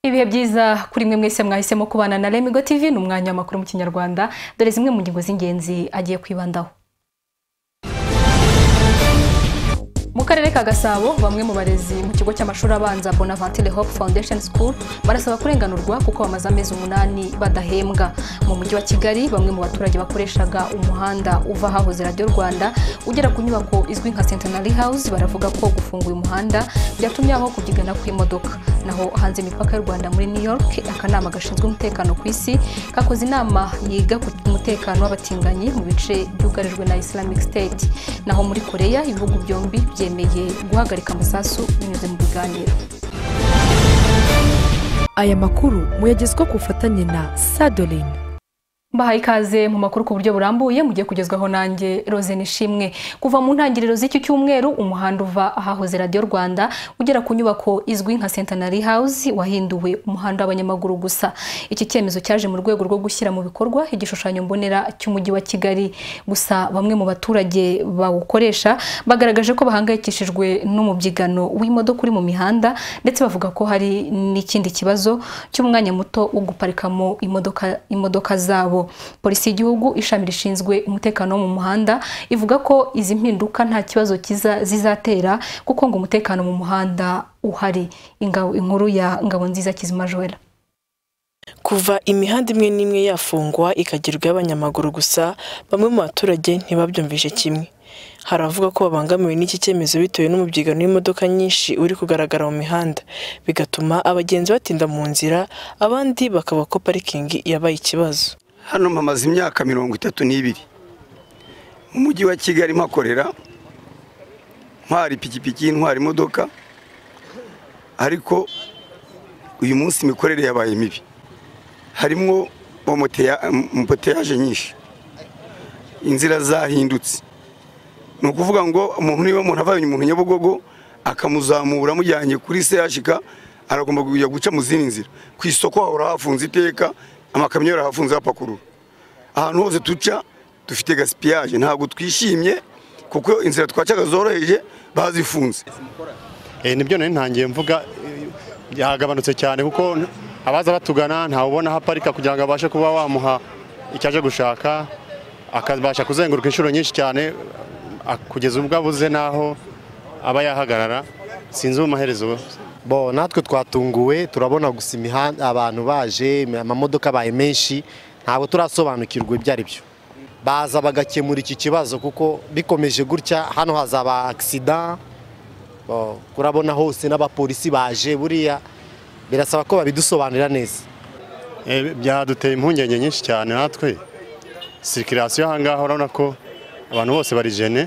ibihe byiza kuri mwe mwese mwahisemo kubana na remigo tv ni umwanya w'amakuru mu kinyarwanda dore zimwe mu ngingo z'ingenzi agiye kwibandaho mu karere ka gasabo bamwe mu barezi mu kigo cy'amashuri abanza bonavantile hope foundation school barasaba kurenganurwa kuko bamaze amezi umunani badahembwa mu mujyi wa kigali bamwe mu baturage bakoreshaga umuhanda uva ahahoze radiyo rwanda ugera ku nyubako izwi nka centenary house baravuga ko gufunga uyu muhanda byatumye habaho kubyigana kw'imodoka naho hanze imipaka y'u rwanda muri new york akanama gashinzwe umutekano ku isi kakoze inama yiga ku mutekano w'abatinganyi mu bice byugarijwe na islamic state naho muri koreya ibihugu byombi bye yemeye guhagarika amasasu binyuze mu biganiro aya makuru muyagezwa ku bufatanye na sadoline mbahaye ikaze mu makuru ku buryo burambuye mugiye kugezwaho nanjye Rose Nishimwe kuva mu ntangiriro z'iki cyumweru umuhanda uva ahahoze radiyo rwanda ugera ku nyubako izwi nka centenary house wahinduwe umuhanda w'abanyamaguru gusa iki cyemezo cyaje mu rwego rwo gushyira mu bikorwa igishushanyo mbonera cy'umujyi wa kigali gusa bamwe mu baturage bawukoresha bagaragaje ko bahangayikishijwe n'umubyigano w'imodoka uri mu mihanda ndetse bavuga ko hari n'ikindi kibazo cy'umwanya muto wo guparikamo imodoka, imodoka zabo polisi y'igihugu ishami rishinzwe umutekano wo mu muhanda ivuga ko izi mpinduka nta kibazo zizatera kuko ngo umutekano mu muhanda uhari inkuru ya ngabo nziza kizima joela kuva imihanda imwe n'imwe yafungwa ikagirwa y'abanyamaguru gusa bamwe mu baturage ntibabyumvise kimwe hari abavuga ko babangamiwe n'iki cyemezo bitewe n'umubyigano w'imodoka nyinshi uri kugaragara mu mihanda bigatuma abagenzi batinda mu nzira abandi bakaba ko parikingi yabaye ikibazo hano mpamaze imyaka mirongo itatu n'ibiri mu mujyi wa kigali mpakorera ntwara ipikipiki ntwara imodoka ariko uyu munsi imikorere yabaye mibi harimo moteyaje nyinshi inzira zahindutse ni ukuvuga ngo umuntu niba umuntu avanye umuntu nyabugogo akamuzamura amujyanye kuri sehashika aragomba kujya guca mu zindi nzira ku isoko hahora hafunze iteka amakamyo yarahafunze hapakurura ahantu hose duca dufite gasipiyaje ntabwo twishimye kuko inzira twacaga zoroheje bazifunze nibyo nari ntangiye mvuga yagabanutse cyane kuko abaza batugana ntawubona aho aparika kugira ngo abashe kuba wamuha icyaje gushaka akabasha kuzenguruka inshuro nyinshi cyane kugeza ubwo abuze n'aho aba yahagarara sinzi amaherezo bo natwe twatunguwe turabona gusa imihanda abantu baje amamodoka abaye menshi ntabwo turasobanukirwa ibyo ari byo baza bagakemura iki kibazo kuko bikomeje gutya hano hazaba agisida urabona hose n'abapolisi baje buriya birasaba ko babidusobanurira neza byaduteye impungenge nyinshi cyane natwe sirikirasiyo ahangaha urabona ko abantu bose barijene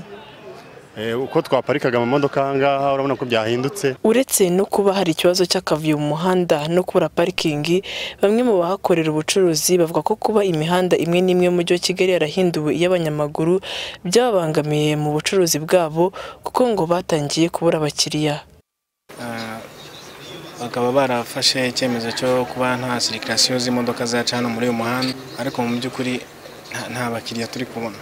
uko twaparikaga amamodoka ahangaha urabona ko byahindutse uretse no kuba hari ikibazo cy'akavuyo mu muhanda no kubura parikingi bamwe mu bahakorera ubucuruzi bavuga ko kuba imihanda imwe n'imwe mu mujyi wa kigali yarahinduwe iy'abanyamaguru byabangamiye mu bucuruzi bwabo kuko ngo batangiye kubura abakiriya bakaba barafashe icyemezo cyo kuba nta sirikasiyo z'imodoka zaca hano muri uyu muhanda ariko mu by'ukuri nta bakiriya turi kubona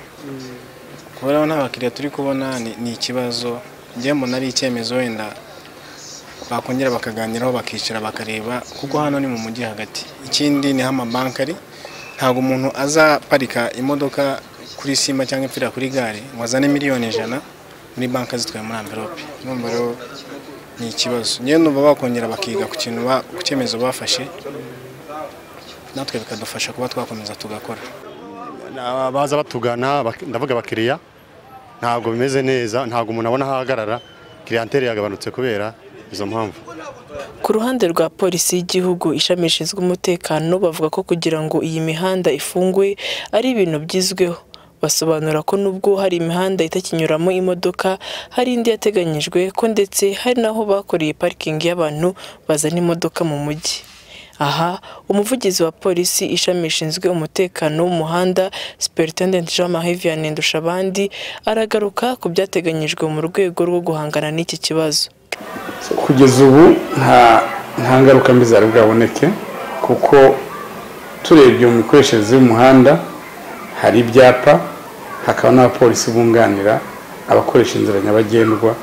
kubera nta bakiriya turi kubona ni ikibazo njye mbona ari icyemezo wenda bakongera bakaganiraho bakicara bakareba kuko hano ni mu mujyi hagati ikindi niho amabanki ari ntabwo umuntu aza parika imodoka kuri sima cyangwa ipfira kuri gare ngo azane miliyoni ijana muri banki zitwaye muri amverope urumva rero ni ikibazo njyewe numva bakongera bakiga ku kintu ku cyemezo bafashe natwe bikadufasha kuba twakomeza tugakora baza batugana ndavuga abakiriya ntabwo bimeze neza ntabwo umuntu abona ahagarara kiriyantere yagabanutse kubera izo mpamvu ku ruhande rwa polisi y'igihugu ishami rishinzwe umutekano bavuga ko kugira ngo iyi mihanda ifungwe ari ibintu byizweho basobanura ko nubwo hari imihanda itakinyuramo imodoka hari indi yateganyijwe ko ndetse hari n'aho bakoreye parikingi y'abantu bazana imodoka mu mujyi aha umuvugizi wa polisi ishami rishinzwe umutekano w'umuhanda superintendent jean marie vianney ndushabandi aragaruka ku byateganyijwe mu rwego rwo guhangana n'iki kibazo kugeza ubu nta ngaruka mbi zari bwaboneke kuko turebye mu mikoreshereze y'umuhanda hari ibyapa hakaba n'abapolisi bunganira abakoresha inzira nyabagendwa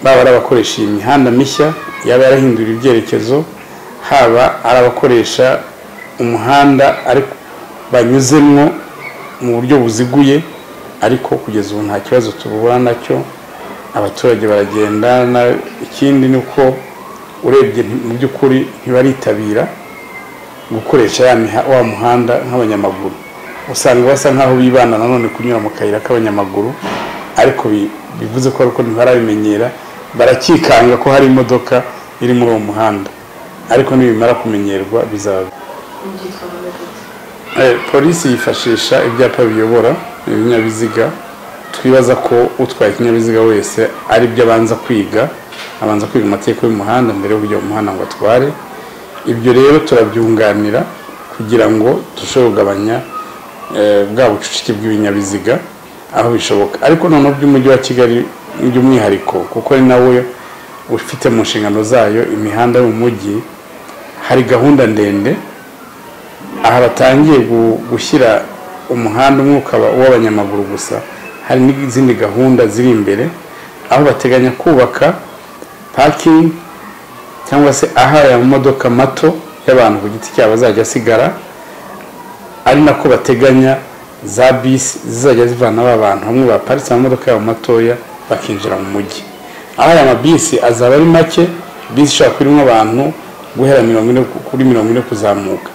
baba ari abakoresha iyi mihanda mishya yaba yarahinduriye ibyerekezo haba ari abakoresha umuhanda ariko banyuzemwo mu buryo buziguye ariko kugeza ubu nta kibazo tubura nacyo abaturage baragenda na- ikindi ni uko urebye nti- mu by'ukuri ntibaritabira gukoresha ya miha- wa muhanda nk'abanyamaguru usanga basa nk'aho bibana nanone kunyura mu kayira k'abanyamaguru ariko bi- bivuze ko ariko ntibarabimenyera barakikanga ko hari imodoka iri muri uwo muhanda ariko nibimara kumenyerwa bizaba Eh, polisi yifashisha ibyapa biyobora ibinyabiziga twibaza ko utwaye ikinyabiziga wese ari byo abanza kwiga abanza kwiga amategeko y'umuhanda mbere yo kujya mu muhanda ngo atware ibyo rero turabyunganira kugira ngo turusheho kugabanya eh, bwa bucucike bw'ibinyabiziga aho bishoboka ariko noneho by'umujyi wa kigali by'umwihariko kuko ari nawe ufite mu nshingano zayo imihanda yo mu mujyi hari gahunda ndende aha batangiye gu- gushyira umuhanda umwe ukaba uw'abanyamaguru gusa hari n'izindi gahunda ziri imbere aho bateganya kubaka pakingi cyangwa se aho aya mamodoka mato y'abantu ku giti cyabo azajya asigara ari nako bateganya za bisi zizajya zivana ba bantu bamwe baparitse amamodoka yabo matoya bakinjira mu mujyi aho aya mabisi azaba ari make bisi ishobora kuba irimo abantu guhera mirongo ine ku- kuri mirongo ine kuzamuka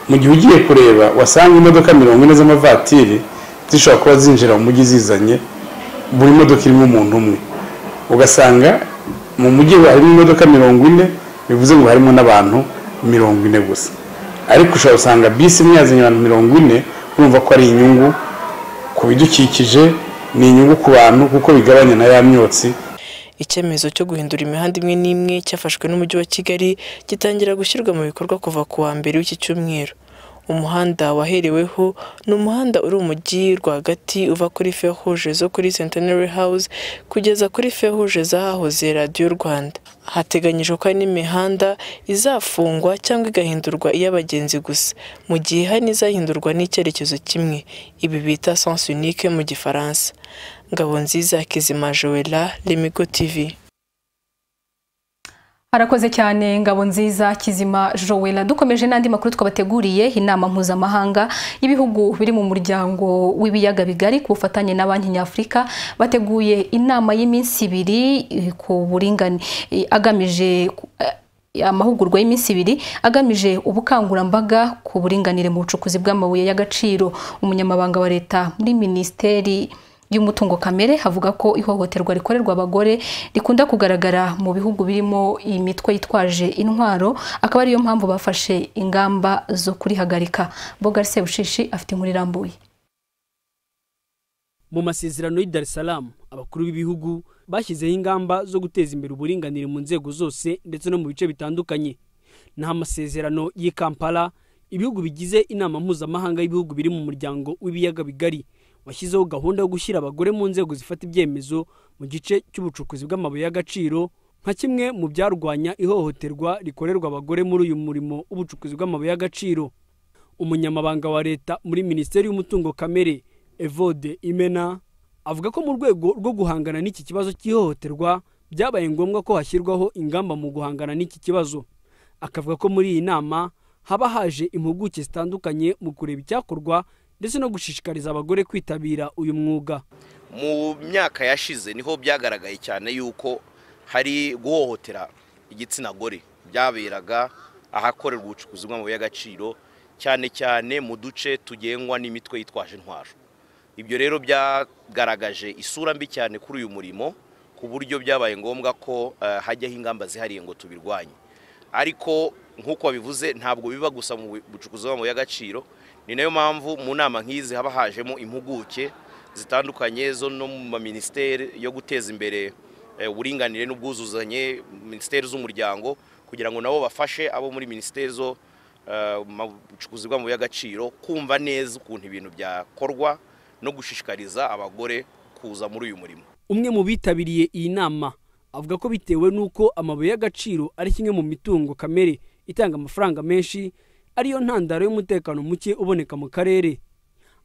mu gihe ugiye kureba wasanga imodoka mirongo ine z'amavatiri zishobora kuba zinjira mu mujyi zizanye buri modoka irimo umuntu umwe ugasanga mu mujyi harimo imodoka mirongo ine bivuze ngo harimo n'abantu mirongo ine gusa ariko ushobora gusanga bisi imwe yazanye abantu mirongo ine urumva ko ari inyungu ku bidukikije ni inyungu ku bantu kuko bigabanya na ya myotsi icyemezo cyo guhindura imihanda imwe n'imwe cyafashwe n'umujyi wa kigali gitangira gushyirwa mu bikorwa kuva ku wa mbere w'iki cyumweru umuhanda wahereweho ni umuhanda uri umujyi rwagati uva kuri feruje zo kuri centenary house kugeza kuri feruje z'ahahoze radiyo rwanda hateganyijwe ko hari n'imihanda izafungwa cyangwa igahindurwa iy'abagenzi gusa mu gihe hari n'izahindurwa n'icyerekezo kimwe ibi bita sens unique mu gifaransa Ngabonziza Kizima Joella Lemigo TV Arakoze cyane ngabo nziza kizima Joella dukomeje n'andi makuru twabateguriye inama mpuzamahanga y'ibihugu biri mu muryango w'ibiyaga bigari ku bufatanye na banki nyafurika bateguye inama y'iminsi ibiri eh, ku buringane eh, agamije ku- eh, amahugurwa y'iminsi ibiri agamije ubukangurambaga ku buringanire mu bucukuzi bw'amabuye y'agaciro umunyamabanga wa leta muri minisiteri y'umutungo kamere havuga ko ihohoterwa rikorerwa abagore rikunda kugaragara mu bihugu birimo iyi mitwe yitwaje intwaro akaba ariyo mpamvu bafashe ingamba zo kurihagarika bogar sebushishi afite inkuru irambuye mu masezerano y'i Dar es Salaam abakuru b'ibihugu bashyizeho ingamba zo guteza imbere uburinganire mu nzego zose ndetse no mu bice bitandukanye naho amasezerano y'i Kampala ibihugu bigize inama mpuzamahanga y'ibihugu biri mu muryango w'ibiyaga bigari washyizeho gahunda yo gushyira abagore mu nzego zifata ibyemezo mu gice cy'ubucukuzi bw'amabuye y'agaciro nka kimwe mu byarwanya ihohoterwa rikorerwa abagore muri uyu murimo w'ubucukuzi bw'amabuye y'agaciro umunyamabanga wa leta muri minisiteri y'umutungo kamere evode imena avuga ko mu rwego rwo guhangana n'iki kibazo cy'ihohoterwa byabaye ngombwa ko hashyirwaho ingamba mu guhangana n'iki kibazo akavuga ko muri iyi nama haba haje impuguke zitandukanye mu kureba icyakorwa ndetse no gushishikariza abagore kwitabira uyu mwuga mu myaka yashize niho byagaragaye cyane yuko hari guhohotera igitsina gore byaberaga ahakorerwa ubucukuzi bw'amabuye y'agaciro cyane cyane mu duce tugengwa n'imitwe yitwaje intwaro ibyo rero byagaragaje isura mbi cyane kuri uyu murimo ku buryo byabaye ngombwa ko eh, hajyaho ingamba zihariye ngo tubirwanye ariko nk'uko babivuze ntabwo biba gusa mu bucukuzi bw'amabuye y'agaciro ni nayo mpamvu mu nama nk'izi haba hajemo impuguke zitandukanye zo no mu maminisiteri yo guteza imbere eh, uburinganire n'ubwuzuzanye minisiteri z'umuryango kugira ngo nabo bafashe abo muri minisiteri zo eh, mu bucukuzi bw'amabuye y'agaciro kumva neza ukuntu ibintu byakorwa no gushishikariza abagore kuza muri uyu murimo umwe mu bitabiriye iyi nama avuga ko bitewe n'uko amabuye y'agaciro ari kimwe mu mitungo kamere itanga amafaranga menshi ariyo ntandaro y'umutekano muke uboneka mu karere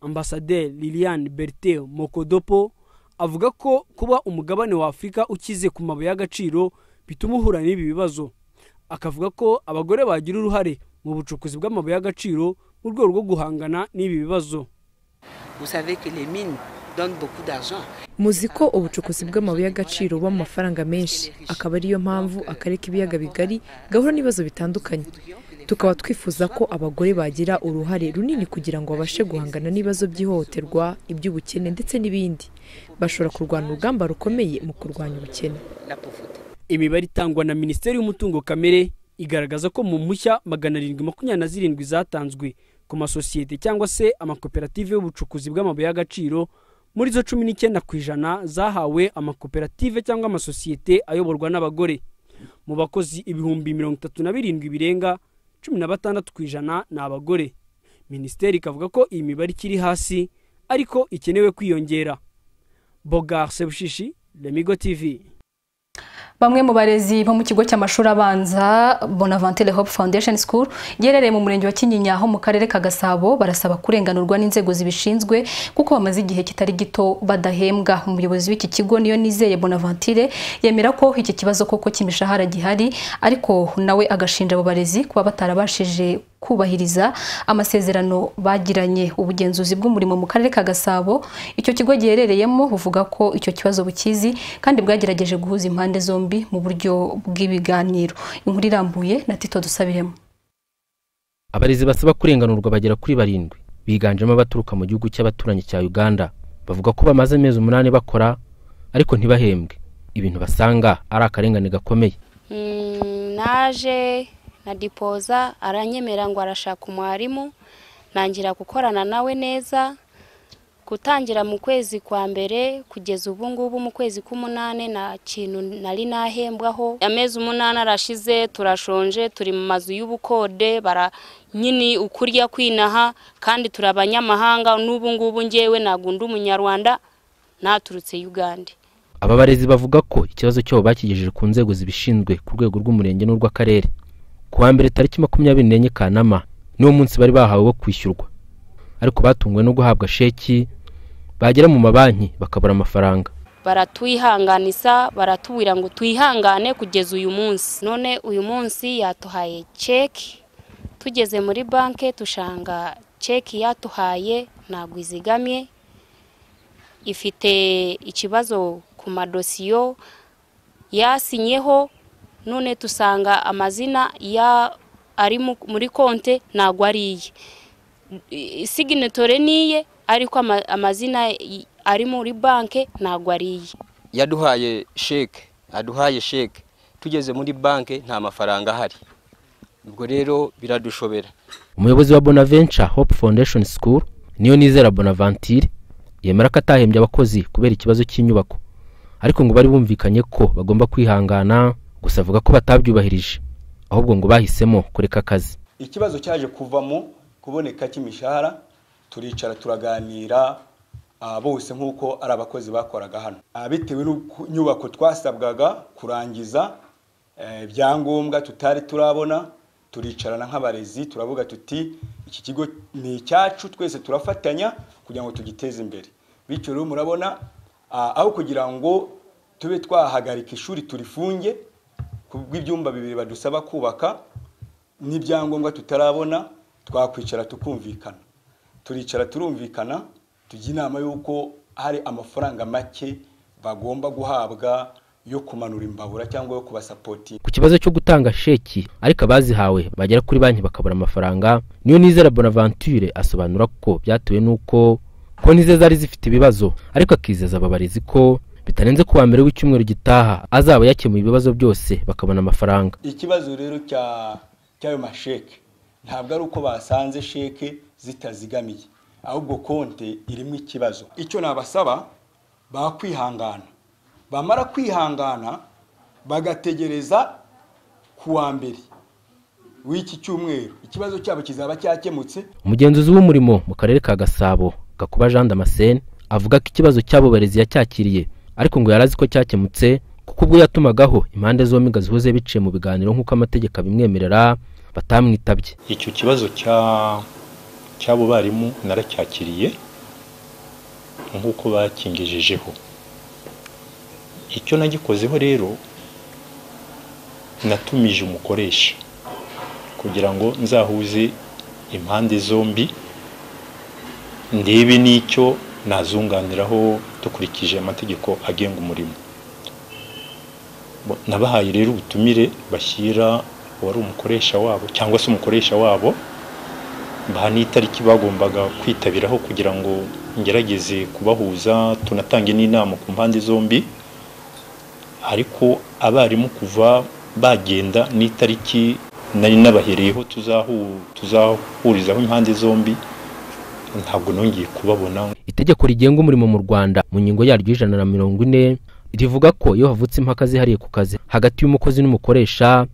ambasaderi liliane bertin mokodopo avuga ko kuba umugabane wa afurika ukize ku mabuye y'agaciro bituma uhura n'ibi bibazo akavuga ko abagore bagira uruhare mu bucukuzi bw'amabuye y'agaciro mu rwego rwo guhangana n'ibi bibazo muzi ko ubucukuzi bw'amabuye y'agaciro buba mu mafaranga menshi akaba ariyo mpamvu akareka ibiyaga bigari gahura n'ibibazo bitandukanye tukaba twifuza ko abagore bagira uruhare runini kugira ngo babashe guhangana n'ibibazo by'ihohoterwa iby'ubukene ndetse n'ibindi bashobora kurwana urugamba rukomeye mu kurwanya ubukene imibare itangwa na minisiteri y'umutungo kamere igaragaza ko mu mpushya magana arindwi makumyabiri na zirindwi zatanzwe ku masosiyete cyangwa se amakoperative y'ubucukuzi bw'amabuye y'agaciro muri zo cumi n'icyenda ku ijana zahawe amakoperative cyangwa amasosiyete ayoborwa n'abagore mu bakozi ibihumbi mirongo itatu na birindwi birenga cumi na batandatu ku ijana ni abagore minisiteri ikavuga ko iyi mibare ikiri hasi ariko ikenewe kwiyongera bogar sebushishi remigo tv Bamwe mu barezi bo mu kigo cy'amashuri abanza Bonaventure Hope Foundation School giherereye mu murenge wa Kinyinya ho mu karere ka Gasabo barasaba kurenganurwa n'inzego zibishinzwe kuko bamaze igihe kitari gito badahembwa umuyobozi w'iki kigo niyo nizeye Bonaventure yemera ko iki kibazo koko cy'imishahara gihari ariko nawe agashinja abo barezi kuba batarabashije kubahiriza amasezerano bagiranye ubugenzuzi bw'umurimo mu karere ka Gasabo icyo kigo giherereyemo buvuga ko icyo kibazo bukizi kandi bwagerageje guhuza impande zombi mu buryo bw'ibiganiro inkuru irambuye na Tito Dusabiremo abarezi basaba kurenganurwa bagera kuri barindwi biganjemo abaturuka mu gihugu cy'abaturanyi cya uganda bavuga ko bamaze amezi umunani bakora ariko ntibahembwe ibintu basanga ari akarengane gakomeye naje na dipoza aranyemera ngo arashaka umwarimu ntangira gukorana nawe neza gutangira mu kwezi kwa mbere kugeza ubu ngubu mu kwezi k'umunani nta kintu nari nahembwaho amezi umunani arashize turashonje turi mu mazu y'ubukode bara nyine ukurya kwinaha kandi turi abanyamahanga n'ubu ngubu ngewe ntabwo undi umunyarwanda naturutse uganda aba barezi bavuga ko ikibazo cyabo bakigejeje ku nzego zibishinzwe ku rwego rw'umurenge n'urw'akarere ku wa mbere tariki makumyabiri n'enye kanama niwo munsi bari bahawe wo kwishyurwa ariko batunguwe no guhabwa sheki bagera mu mabanki bakabura amafaranga baratwihanganisa baratubwira ngo twihangane kugeza uyu munsi none uyu munsi yatuhaye ceki tugeze muri banki dushanga ceki yatuhaye ntabwo izigamye ifite ikibazo ku madosiyo yasinyeho none dusanga amazina ya ari muri konte ntabwo ari iye siginetore niye ariko amazina ari muri banki ntabwo ari iye yaduhaye sheke aduhaye sheke tugeze muri banki nta mafaranga ahari ubwo rero biradushobera umuyobozi wa bonaventure hope foundation school niyo nizera bonaventure yemera ko atahembye abakozi kubera ikibazo cy'inyubako ariko ngo bari bumvikanye ko bagomba kwihangana gusa avuga ko batabyubahirije ahubwo ngo bahisemo kureka akazi ikibazo cyaje kuvamo kuboneka cy'imishahara turicara turaganira bose nk'uko ari abakozi bakoraga hano bitewe n'inyubako twasabwaga kurangiza ibyangombwa tutari turabona turicarana nk'abarezi turavuga tuti iki kigo ni icyacu twese turafatanya kugira ngo tugiteze imbere bityo rero murabona aho kugira ngo tube twahagarika ishuri turifunge kubw'ibyumba bibiri badusaba kubaka n'ibyangombwa tutarabona twakwicara tukumvikana turicara turumvikana tujya inama y'uko hari amafaranga make bagomba guhabwa yo kumanura imbabura cyangwa yo kubasapoti ku kibazo cyo gutanga sheki ariko abazihawe bagera kuri banki bakabura amafaranga niyo nizera bonaventure asobanura ko byatewe n'uko konti ze zari zifite ibibazo ariko akizeza ababarezi ko bitarenze kuwa mbere w'icyumweru gitaha azaba yakemuye ibibazo byose bakabona amafaranga ikibazo rero cy'ayo masheke ntabwo ari uko basanze sheke zitazigamiye ahubwo konte irimo ikibazo icyo nabasaba bakwihangana bamara kwihangana bagategereza kuwa mbere w'iki cyumweru ikibazo cyabo kizaba cyakemutse umugenzuzi w'umurimo mu karere ka gasabo gakuba jean damascene avuga ko ikibazo cy'abo barezi yacyakiriye ariko ngo yari azi ko cyakemutse kuko ubwo yatumagaho impande zombi ngo zihoze biciye mu biganiro nk'uko amategeko abimwemerera batamwitabye icyo kibazo cy'abo barimu naracyakiriye nk'uko bakingejejeho icyo nagikozeho rero natumije umukoresha kugira ngo nzahuze impande zombi ndebe n'icyo nazunganiraho dukurikije amategeko agenga umurimo Bo- nabahaye rero ubutumire bashyira uwari umukoresha wabo cyangwa se umukoresha wabo baha n'itariki bagombaga kwitabiraho kugira ngo ngerageze kubahuza tunatange n'inama ku mpande zombi ariko abarimu kuva bagenda n'itariki nari nabahereyeho tuzahu- tuzahurizaho impande zombi ntabwo nongeye kubabona itegeko rigenga umurimo mu rwanda mu ngingo yaryo y'ijana na mirongo ine rivuga ko iyo havutse impaka zihariye ku kazi hagati y'umukozi n'umukoresha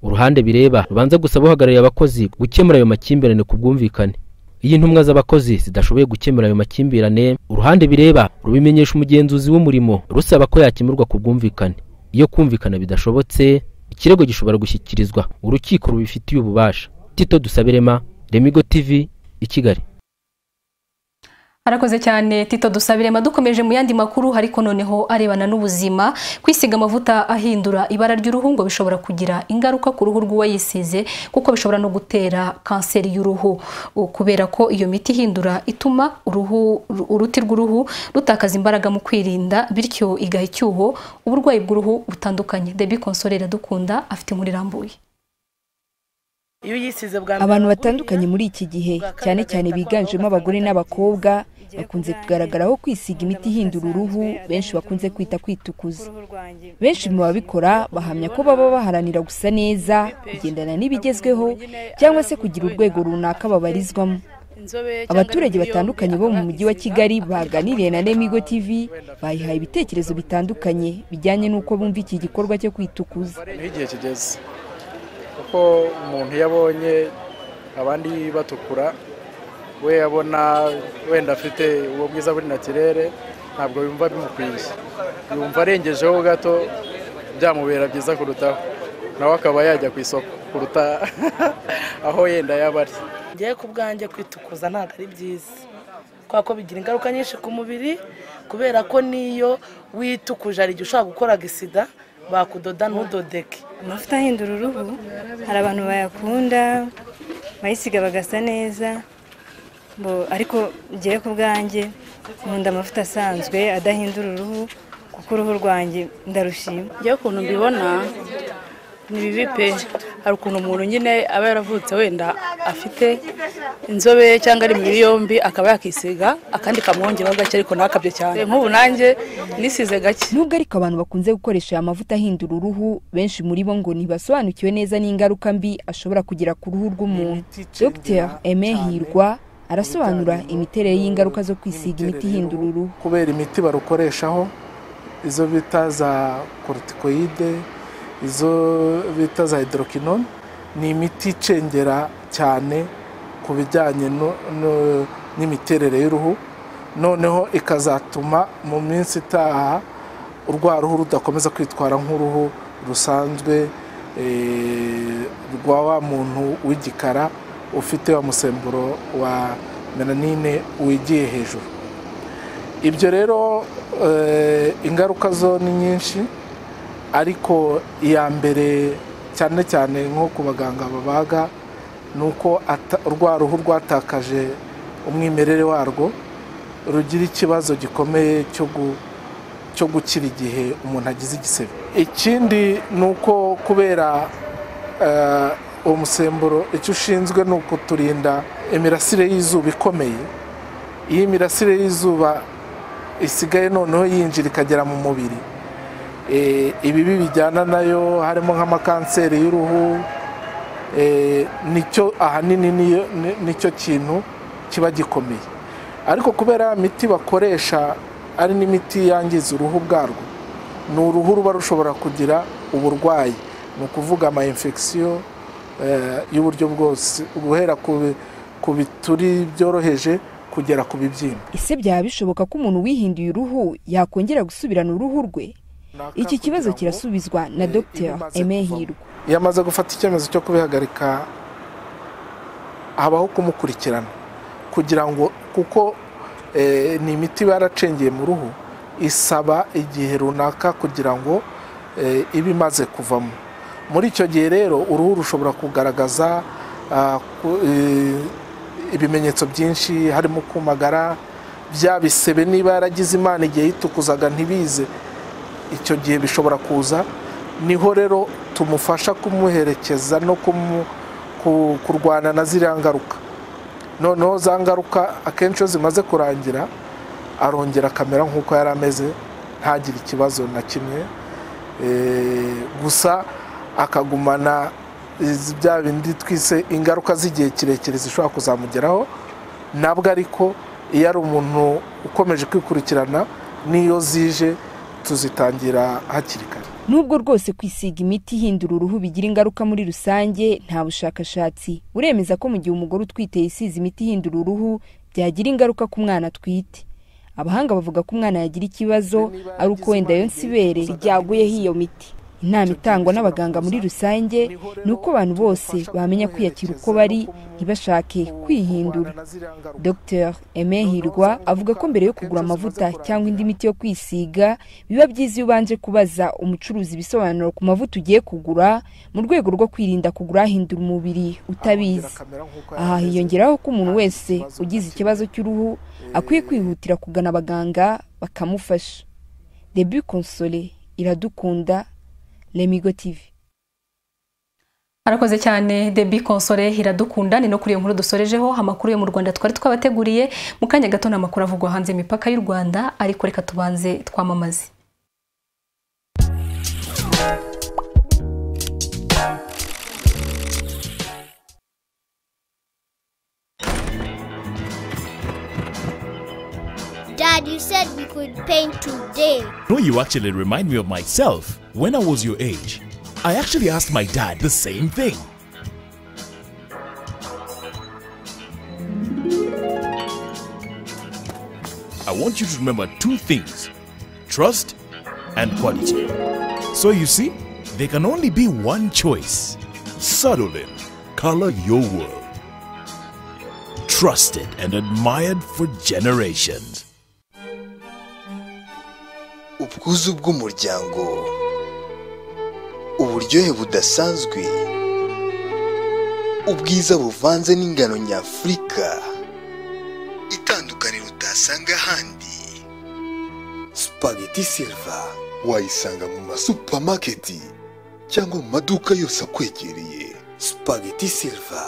uruhande bireba rubanza gusaba uhagarariye abakozi gukemura ayo makimbirane ku bwumvikane iyo intumwa z'abakozi zidashoboye gukemura ayo makimbirane uruhande bireba rubimenyesha umugenzuzi w'umurimo rusaba ko yakemurwa ku bwumvikane iyo kumvikana bidashobotse ikirego gishobora gushyikirizwa urukiko rubifitiye ububasha tito dusabirema remigo tv i kigali arakoze cyane tito dusabirema dukomeje mu yandi makuru ariko noneho arebana n'ubuzima kwisiga amavuta ahindura ibara ry'uruhu ngo bishobora kugira ingaruka ku ruhu rw'uwayisize kuko bishobora no gutera kanseri y'uruhu U- kubera ko iyo miti ihindura ituma uruhu ru- uruti rw'uruhu rutakaza imbaraga mu kwirinda bityo igaha icyuho uburwayi bw'uruhu butandukanye debi konsolera dukunda afite inkuru irambuye iyo uyisize bwa mbere abantu batandukanye muri iki gihe cyane cyane biganjemo abagore n'abakobwa bakunze kugaragaraho kwisiga imiti ihindura uruhu benshi bakunze kwita kwitukuza benshi mu babikora bahamya ko baba baharanira gusa neza kugendana n'ibigezweho cyangwa se kugira urwego runaka babarizwamo abaturage batandukanye bo mu mujyi wa kigali baganiriye na remigo tv bayihaye ibitekerezo bitandukanye bijyanye n'uko bumva iki gikorwa cyo kwitukuza niho igihe kigeze kuko umuntu iyo abonye abandi batukura we abona wenda afite uwo bwiza buri natirere ntabwo yumva bimukwiye yumva arengejeho gato byamubera byiza kurutaho nawe akaba yajya ku isoko kuruta aho yenda yaba ari ngewe ku bwanjye kwitukuza ntabwo ari byiza kubera ko bigira ingaruka nyinshi ku mubiri kubera ko n'iyo witukuje hari igihe ushobora gukora gisida bakudoda ntudodeke amavuta ahindura uruhu hari abantu bayakunda bayisiga bagasa neza bo ariko ngewe ku bwanjye nkunda amavuta asanzwe adahindura uruhu kuko uruhu rwanjye ndarushima njyewe ukuntu mbibona ni bibi pe hari ukuntu umuntu nyine aba yaravutse wenda afite inzobe cyangwa ari imibiri yombi akaba yakisiga akandi kamwongeraho gake ariko ntakabye cyane nk'ubu nanjye nisize gake nubwo ariko abantu bakunze gukoresha aya mavuta ahindura uruhu benshi muri bo ngo ntibasobanukiwe neza n'ingaruka mbi ashobora kugira ku ruhu rw'umuntu dr aime hirwa arasobanura imiterere y'ingaruka zo kwisiga imiti ihindura uruhu kubera imiti barukoreshaho izo bita za korutikoyide izo bita za hydroquinone ni imiti icengera cyane ku bijyanye no- no- n'imiterere y'uruhu noneho ikazatuma mu minsi itaha urwa ruhu rudakomeza kwitwara nk'uruhu rusanzwe eh, rwa wa muntu w'igikara ufite wa musemburo wa melanine wigiye hejuru ibyo rero eh, ingaruka zo ni nyinshi ariko iya mbere cyane cyane nko ku baganga babaga ni uko ata- rwa ruhu rwatakaje umwimerere warwo rugira ikibazo gikomeye cyo gu- cyo gukira igihe umuntu agize igisebe ikindi ni uko kubera eh, uwo musemburo icyo ushinzwe ni ukuturinda imirasire y'izuba ikomeye iyo imirasire y'izuba isigaye noneho yinjira ikagera mu mubiri Eh, ibibi bijyana nayo harimo nk'amakanseri y'uruhu eh, nicyo ahanini niyo- ni- nicyo kintu kiba gikomeye ariko kubera ya miti bakoresha ari n'imiti yangiza uruhu bwarwo ni uruhu ruba rushobora kugira uburwayi ni ukuvuga ama infection eh, y'uburyo bwose guhera ku bi- ku bituri byoroheje kugera ku bibyimba ese byaba bishoboka ko umuntu wihinduye uruhu yakongera gusubirana uruhu rwe iki kibazo kirasubizwa na dr aime hirwa iyo amaze gufata icyemezo cyo kubihagarika habaho kumukurikirana kugira ngo kuko eh, ni imiti iba yaracengeye mu ruhu isaba igihe runaka kugira ngo eh, ibe imaze kuvamo muri icyo gihe rero uruhu rushobora kugaragaza ah, ku- eh, ibimenyetso byinshi harimo kumagara bya bisebe niba yaragize imana igihe yitukuzaga ntibize icyo gihe bishobora kuza niho rero tumufasha kumuherekeza no kumu- ku- kurwana na ziriya ngaruka noneho za ngaruka akenshi iyo zimaze kurangira arongera akamera nk'uko yari ameze ntagire ikibazo na kimwe Eh, gusa akagumana izi- bya bindi twise ingaruka z'igihe kirekire zishobora kuzamugeraho nabwo ariko iyo ari umuntu ukomeje kwikurikirana n'iyo zije tuzitangira hakiri kare nubwo rwose kwisiga imiti ihindura uruhu bigira ingaruka muri rusange nta bushakashatsi uremeza ko mu gihe umugore utwite yisize imiti ihindura uruhu byagira ingaruka ku mwana atwite abahanga bavuga ko umwana yagira ikibazo ari uko wenda iyo nsibere ryaguyeho iyo miti inama itangwa n'abaganga muri rusange ni uko abantu bose bamenya kwiyakira uko bari ntibashake kwihindura dr Aimé hirwa avuga ko mbere yo kugura amavuta cyangwa indi miti yo kwisiga biba byiza iyo ubanje kubaza umucuruzi ibisobanuro ku mavuta ugiye kugura mu rwego rwo kwirinda kugura ahindura umubiri utabizi aha hiyongeraho ko umuntu wese ugize ikibazo cy'uruhu akwiye kwihutira kugana abaganga bakamufasha debu konsole iradukunda lemigo tv arakoze cyane debi konsole iradukunda ni no kuri iyo nkuru dusorejeho amakuru yo mu rwanda twari twabateguriye mu kanya gato ni amakuru avugwa hanze imipaka y'u rwanda ariko reka tubanze twamamaze Dad, you said we could paint today. No, you actually remind me of myself when I was your age. I actually asked my dad the same thing. I want you to remember two things trust and quality. So you see, there can only be one choice. Sutherland, color your world. Trusted and admired for generations. ubwuzu bw'umuryango uburyohe budasanzwe ubwiza buvanze n'ingano nyafurika itandukaniro utasanga ahandi spaghetti silva wayisanga mu masupamaketi cyangwa mu maduka yose akwegereye spaghetti silva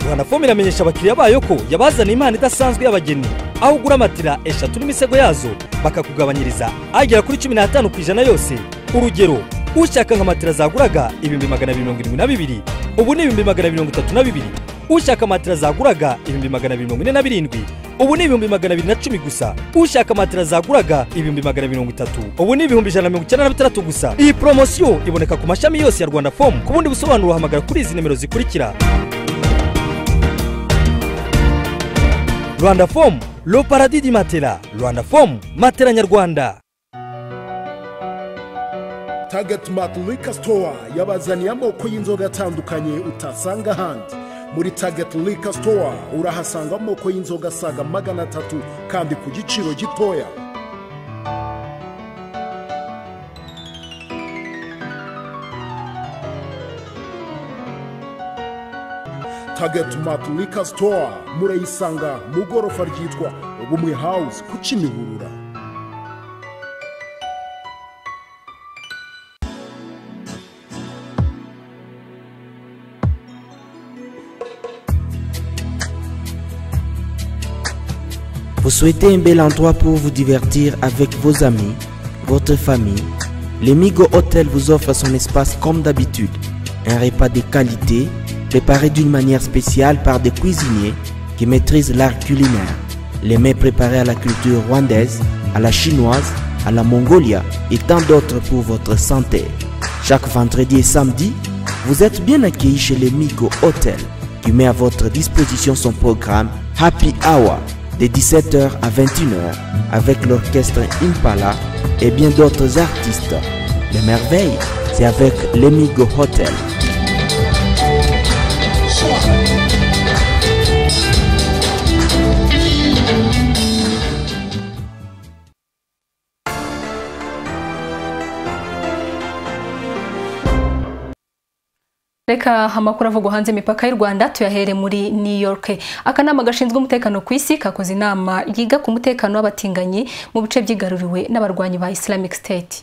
rwanafom iramenyesha abakiriya bayo ko yabazaniye impano idasanzwe y'abageni aho ugura matira eshatu n'imisego yazo bakakugabanyiriza agera kuri cumi n'atanu ku ijana yose urugero ushaka nka matira zaguraga ibihumbi magana abiri mirongo irindwi na bibiri ubu ni ibihumbi magana abiri mirongo itatu na bibiri ushaka matira zaguraga ibihumbi magana abiri mirongo ine na birindwi ubu ni ibihumbi magana abiri na cumi gusa ushaka matira zaguraga ibihumbi magana abiri mirongo itatu ubu ni ibihumbi ijana na mirongo icyenda na bitandatu gusa iyi poromosiyo iboneka ku mashami yose ya rwanda fomu ku bundi busobanuro uhamagara kuri izi nimero zikurikira rwanda fomu lo paradidi matera rwanda fomu matera nyarwanda Target Mart Liquor Store yabazaniye amoko y'inzoga atandukanye utasanga ahandi muri Target Liquor Store urahasanga amoko y'inzoga asaga magana atatu kandi ku giciro gitoya Target Mart Liquor Store murayisanga mu gorofa ryitwa Ubumwe House ku Kimihurura souhaitez un bel endroit pour vous divertir avec vos amis, votre famille, le Migo Hotel vous offre son espace comme d'habitude. Un repas de qualité, préparé d'une manière spéciale par des cuisiniers qui maîtrisent l'art culinaire. Les mets préparés à la culture rwandaise, à la chinoise, à la mongolia et tant d'autres pour votre santé. Chaque vendredi et samedi, vous êtes bien accueillis chez le Migo Hotel qui met à votre disposition son programme Happy Hour de 17h à 21h avec l'orchestre Impala et bien d'autres artistes. Les merveilles, c'est avec l'Emigo Hotel. reka amakuru avugwa hanze imipaka y'u rwanda tuyahere muri new york akanama gashinzwe umutekano ku isi kakoze inama yiga ku mutekano w'abatinganyi mu bice byigaruriwe n'abarwanyi ba islamic state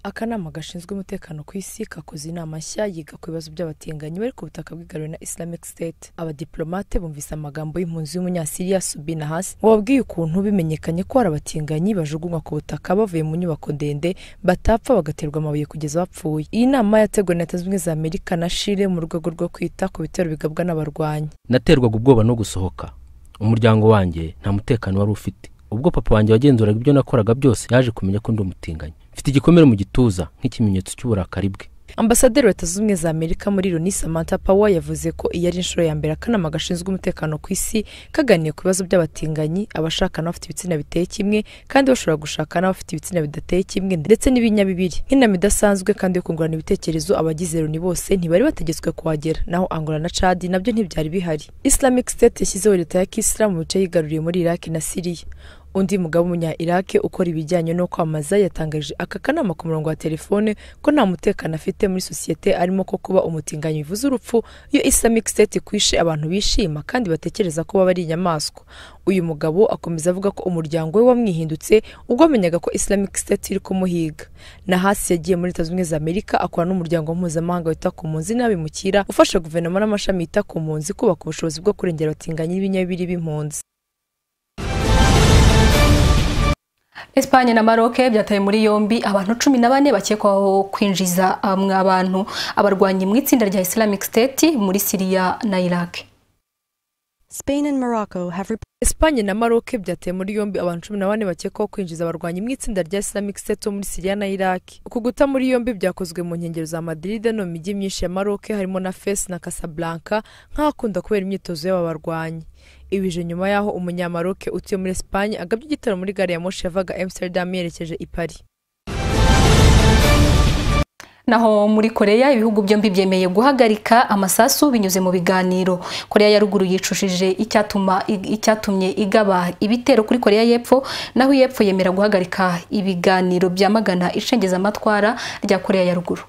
akanama gashinzwe umutekano ku isi kakoze inama nshya yiga ku bibazo by'abatinganyi bari ku butaka bw'igaruriwe na islamic state abadiplomate bumvise amagambo y'impunzi y'umunyasiriya subina hasi wababwiye ukuntu bimenyekanye ko hari abatinganyi bajugunywa ku butaka bavuye mu nyubako ndende batapfa bagaterwa amabuye kugeza bapfuye iyi nama yateguwe na leta zunze ubumwe za amerika na shire mu rwego rwo kwita ku bitero bigabwa n'abarwanyi naterwaga ubwoba no gusohoka umuryango wanjye nta mutekano wari ufite ubwo papa wanjye wagenzuraga ibyo nakoraga byose yaje kumenya ko ndi umutinganyi mfite igikomere mu gituza nk'ikimenyetso cy'uburakari bwe ambasaderi leta zunze ubumwe za amerika muri loni samantha power yavuze ko iyi ari inshuro ya mbere akanama gashinzwe umutekano ku isi kaganiye ku bibazo by'abatinganyi abashakana bafite ibitsina biteye kimwe kandi bashobora gushakana bafite ibitsina bidateye kimwe ndetse n'ibinyabibiri nk'inama idasanzwe kandi yo kungurana ibitekerezo abagize loni bose ntibari bategetswe kuhagera naho angola na cadi nabyo ntibyari bihari islamic state yashyizeho leta ya kisilamu mu bice yigaruriye muri iraki na siriya undi mugabo w'umunya irake ukora ibijyanye no kwamamaza yatangaje aka kanama ku murongo wa telefone ko nta mutekano afite muri sosiyete arimo ko kuba umutinganyi bivuze urupfu iyo islamic state ikwishe abantu bishima kandi batekereza ko baba ari inyamaswa uyu mugabo akomeza avuga ko umuryango we wamwihindutse ubwo amenyaga ko islamic state iri kumuhiga na hasi yagiye muri leta zunze ubumwe za amerika akora n'umuryango mpuzamahanga wita ku mpunzi n'abimukira ufasha guverinoma n'amashami yita ku mpunzi kubaka ubushobozi bwo kurengera abatinganyi n'ibinyabiri b'impunzi Espagne na Maroc byataye muri yombi abantu cumi na bane bakekwaho kwinjiza amwe abantu abarwanyi mu itsinda rya Islamic State muri Syria na Iraq. Espanye na Maroc byateye muri yombi abantu cumi na bane bakekwaho kwinjiza abarwanyi mu itsinda rya Islamic State wo muri Syria na Iraq. Uku guta muri yombi byakozwe mu nkengero za Madrid no mu mijyi myinshi ya Maroc harimo na Fes na Casablanca nk'ahakunda kubera imyitozo y'aba barwanyi. ibije nyuma y'aho umunyamaroke utuye muri Espagne agabye igitaro muri gare ya moshi yavaga Amsterdam yerekeje i Paris naho muri koreya ibihugu byombi byemeye guhagarika amasasu binyuze mu biganiro koreya ya ruguru yicushije icyatuma icyatumye igaba ibitero kuri koreya y'epfo naho iy'epfo yemera guhagarika ibiganiro byamagana ishengezamatwara rya koreya ya ruguru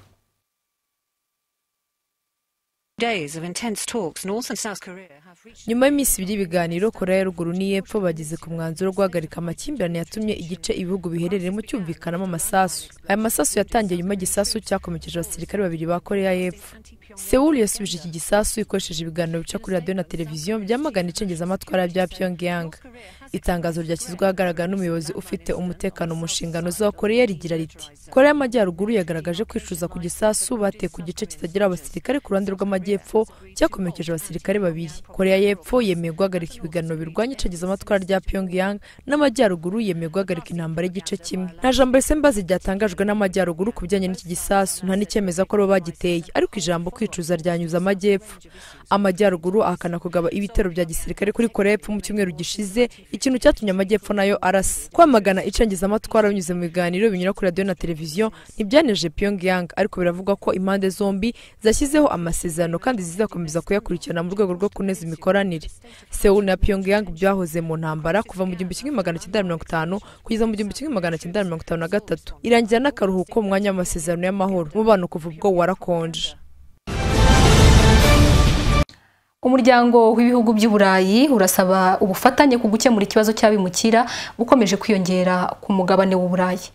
nyuma y'iminsi ibiri y'ibiganiro korea ya ruguru n'iy'epfo bageze ku mwanzuro wo guhagarika amakimbirane yatumye igice ibihugu biherereyemo cyumvikanamo amasasu aya masasu yatangiye nyuma y'igisasu cyakomekeje abasirikare babiri ba korea y'epfo sewul yasubije iki gisasu ikoresheje ibiganiro bica kuri radiyo na televiziyo byamagana icengezamatwara bya pyongyang itangazo ryashyizwe ahagaragara n'umuyobozi ufite umutekano mu nshingano za korea rigira riti korea y'amajyaruguru yagaragaje kwicuza ku gisasu bateye ku gice kitagira abasirikare ku ruhande rw'amajyepfo cyakomekeje abasirikare babiri korea y'epfo yemeye guhagarika ibiganiro birwanya icengezamatwara rya pyongyang n'amajyaruguru yemeye guhagarika intambara y'igice kimwe nta jambo risa mbazi ryatangajwe n'amajyaruguru ku bijyanye n'iki gisasu nta n'icyemeza ko baba bagiteye ariko ijambo kwicuza ryanyuze amajyepfo amajyaruguru ahakana kugaba ibitero bya gisirikare kuri korea y'epfo mu cyumweru gishize ikintu cyatumye amajyepfo nayo arasa kwamagana icengezamatwara binyuze mu biganiro binyura kuri radiyo na televiziyo ntibyaneje pyongyang ariko biravugwa ko impande zombi zashyizeho amasezerano kandi zizakomeza kuyakurikirana mu rwego rwo kunoza imikoranire seul na pyongyang byahoze mu ntambara kuva mu gihumbi kimwe magana cyenda mirongo itanu kugeza mu gihumbi kimwe magana cyenda mirongo itanu na gatatu irangira n'akaruhuko mu mwanya w'amasezerano y'amahoro umubano kuva ubwo warakonje umuryango w'ibihugu by'uburayi urasaba ubufatanye ku gukemura ikibazo cy'abimukira bukomeje kwiyongera ku mugabane w'uburayi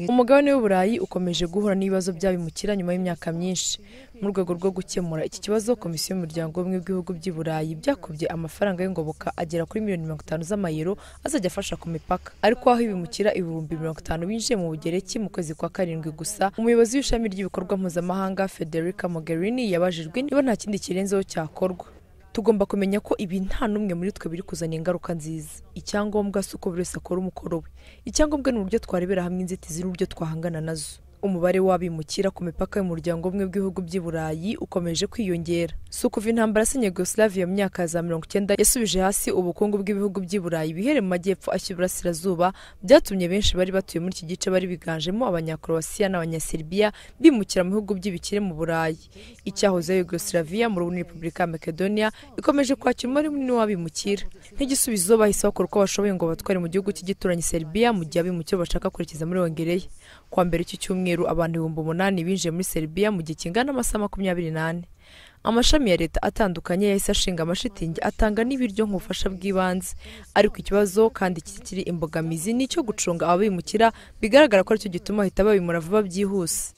umugabane w'uburayi ukomeje guhura n'ibibazo by'abimukira nyuma y'imyaka myinshi mu rwego rwo gukemura iki kibazo komisiyo y'umuryango w'ubumwe bw'ibihugu by'i burayi byakubye amafaranga y'ingoboka agera kuri miliyoni mirongo itanu z'amayero azajya afasha ku mipaka ariko aho ibimukira ibihumbi mirongo itanu binjiye mu bugereki mu kwezi kwa karindwi gusa umuyobozi w'ishami ry'ibikorwa mpuzamahanga federica mogherini yabajijwe niba nta kindi kirenzeho cyakorwa tugomba kumenya ko ibi nta n'umwe muri twe biri kuzana ingaruka nziza icyangombwa si uko buri wese akora umukoro we icyangombwa ni uburyo twarebera hamwe inzitizi n'uburyo twahangana nazo umubare w'abimukira ku mipaka y'umuryango umwe w'ibihugu by'i burayi ukomeje kwiyongera si ukuva intambara yasenye yugoslavia mu myaka ya za mirongo icyenda yasubije hasi ubukungu bw'ibihugu by'i burayi bihere mu majyepfo ashya iburasirazuba byatumye benshi bari batuye muri iki gice bari biganjemo abanyakorowasiya n'abanyaseribiya bimukira mu bihugu by'ibikire mu burayi icyahoze yugoslavia mu rubuni repubulika ya makedonia ikomeje kwakira umubare munini w'abimukira nk'igisubizo bahise bakora uko bashoboye ngo batware mu gihugu cy'igituranyi seribiya mu gihe abimukira bashaka kwerekeza muri hongereye kuwa mbere iki cyumweru cyumweru abantu ibihumbi umunani binjiye muri seribiya mu gihe kingana amasaha makumyabiri n'ane amashami ya leta atandukanye yahise ashinga amashitingi atanga n'ibiryo nk'ubufasha bw'ibanze ariko ikibazo kandi kikiri imbogamizi ni icyo gucunga ababimukira bigaragara ko aricyo gituma bahita babimura vuba byihuse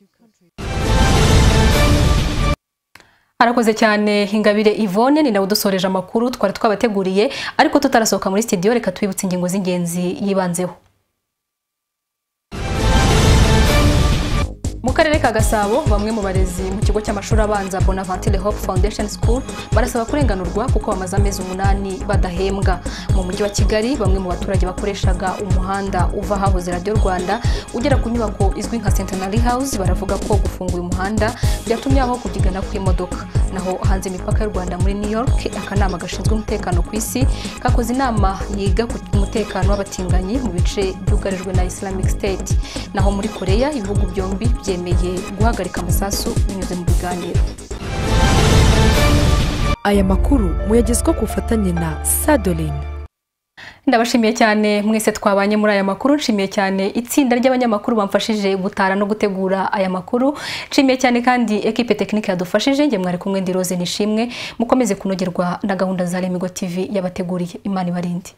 arakoze cyane ingabire Yvonne ni nawe udusoreje amakuru twari twabateguriye ariko tutarasohoka muri studio reka twibutse ingingo z'ingenzi yibanzeho mu karere ka gasabo bamwe mu barezi mu kigo cy'amashuri abanza bonaventure hope foundation school barasaba kurenganurwa kuko bamaze amezi umunani badahembwa mu mujyi wa kigali bamwe mu baturage bakoreshaga umuhanda uva ahahoze radiyo rwanda ugera ku nyubako izwi nka centenary house baravuga ko gufunga uyu muhanda byatumye aho kubyigana kw'imodoka naho hanze imipaka y'u rwanda muri new york akanama gashinzwe umutekano ku isi kakoze inama yiga ku mutekano w'abatinganyi mu bice byugarijwe na islamic state naho muri koreya ibihugu byombi byemeye guhagarika amasasu binyuze mu biganiro aya makuru muyagezwa ku bufatanye na sadolin ndabashimiye cyane mwese twabanye muri aya makuru nshimiye cyane itsinda ry'abanyamakuru bamfashije gutara no gutegura aya makuru nshimiye cyane kandi ekipe tekinike yadufashije njye mwari kumwe ndi rose nishimwe mukomeze kunogerwa na gahunda za remigo tv yabateguriye imana ibarinde